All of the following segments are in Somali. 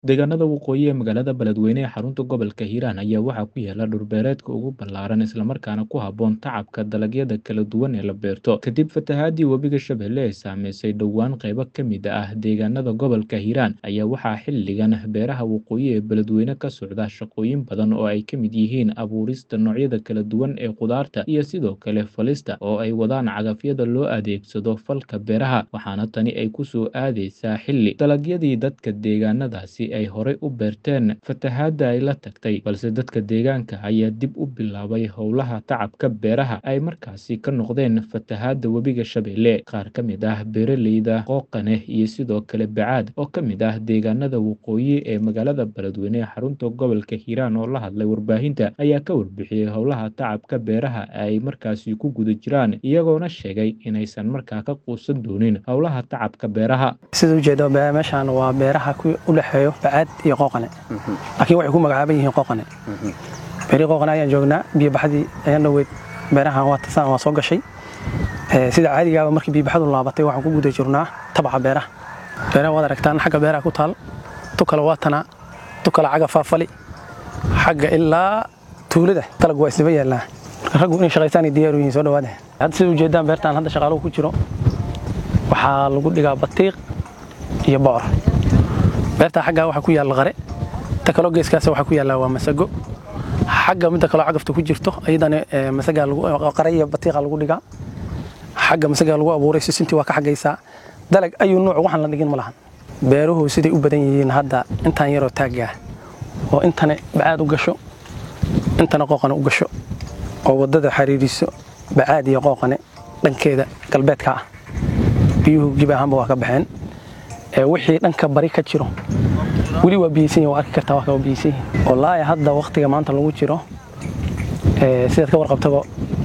Deegaanada waqooyi ee magaalada Beledweyne ee xarunta gobolka Hiiraan ayaa waxaa ku yaala dhul beereedka ugu ballaaran isla markaana ku habboon tacabka dalagyada kala duwan ee la beerto. Kadib fatahaadii webiga Shabeelle ee saameysay dhowaan qaybo ka mid ah deegaanada gobolka Hiiraan, ayaa waxaa xilligan beeraha waqooyi ee Beledweyne ka socda shaqooyin badan oo ay ka mid yihiin abuurista noocyada kala duwan ee khudaarta iyo sidoo kale falista oo ay wadaan cagafyada loo adeegsado falka beeraha, waxaana tani ay ku soo aadeysaa xilli dalagyadii dadka deegaanadaasi ay horey u beerteen fatahaadda ay la tagtay, balse dadka deegaanka ayaa dib u bilaabay howlaha tacabka beeraha ay markaasi ka noqdeen fatahaadda webiga Shabeelle. Qaar ka mid ah beeraleyda Qooqane iyo sidoo kale Bacaad oo ka mid ah deegaanada waqooyi ee magaalada Beledweyne ee xarunta gobolka Hiiraan oo la hadlay warbaahinta ayaa ka warbixiyey howlaha tacabka beeraha ay markaasi ku guda jiraan, iyagoona sheegay inaysan markaa ka quusan doonin howlaha tacabka beeraha. sida ujeedo meeshaan waa beeraha u dhexeeyo bacaad iyo qooqane laakiin waxay ku magacaaban yihiin qooqane beeri qooqane ayaan joognaa biyobaxdii ayaan dhoweyd beerahan waa tasaan waa soo gashay sida caadigaaba markii biyobaxdu laabatay waxaan ku guda jirnaa tabaca beeraha beeraha waad aragtaan xagga beeraha ku taal tu kale waa tanaa tu kale xagga faafali xagga ilaa tuulada dalag waa isdaba yaallaa marka raggu inay shaqaystaan ay diyaaru yihiin soo dhawaada hadda sida ujeedaan beertaan hadda shaqaaluhu ku jiro waxaa lagu dhigaa batiiq iyo bocor beertaa xaggaa waxaa ku yaalla qare ta kaloo geeskaas waxaa ku yaalla waa masago xagga midda kaloo cagafta ku jirto ayadana masagaa qare iyo batiiqa lagu dhigaa xagga masagaa lagu abuuray sisintii waa ka xaggaysaa dalag ayuu nuuc waxaan la dhigin ma lahan beeruhu siday u badan yihiin hadda intaan yaroo taaggaa oo intana bacaad u gasho intana qooqane u gasho oo waddada xariiriso bacaad iyo qooqane dhankeeda galbeedka ah biyuhu gib ahaanba waa ka baxeen wixii dhanka bari ka jiro weli waa biyeysan waa arki kartaa waa ka biyeysan yihin wallaahi hadda wakhtiga maanta lagu jiro sidaad ka warqabtaba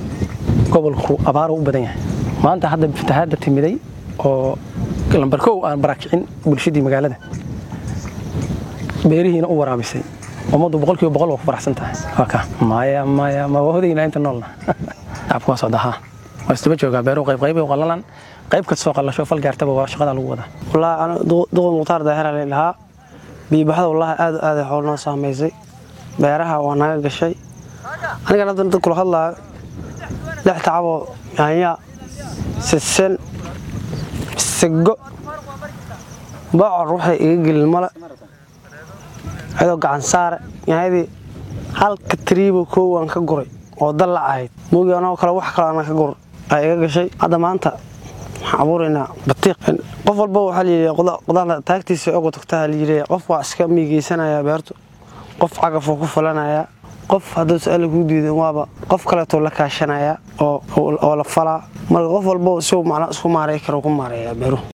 gobolku abaaro u badan yahay maanta hadda fatahaadda timiday oo lambar kow aan barakicin bulshadii magaalada beerihiina u waraabisay ummaddu boqolkiiba boqol waa ku faraxsan tahay waa ka maya maya ma waa hodayna inta noolna shacabku waa socda haa waa isdaba joogaa beeruhu qayb qayb u qallalan qayb kastoo qallasho fal gaartaba waa shaqada lagu wadaa wallaahi ana duqul mukhtaar daahira la dhahaa biyobaxda wallaahi aad aad ay xool noo saamaysay beeraha waa naga gashay anigan hadda dad kula hadlaayo lix tacaboo yaanya sisin sigo bocor waxay iga gelin male cidoo gacan saare yaanyadii halka tiriibo koow aan ka guray oo dalla ahayd moogi anagoo kale wax kale aanan ka gur ay iga gashay hadda maanta waxaan abuuraynaa batiiq qof walba waxaa layidhi qudaarda taagtiisa oga tagtaa layidhi qof waa iska miigeysanayaa beertu qof cagafuu ku falanayaa qof hadduu su-aala kuu diidan waaba qof kaleetoo la kaashanayaa oo la falaa marka qof walba si macna isku maaray karo ku maareeyaa beeruhu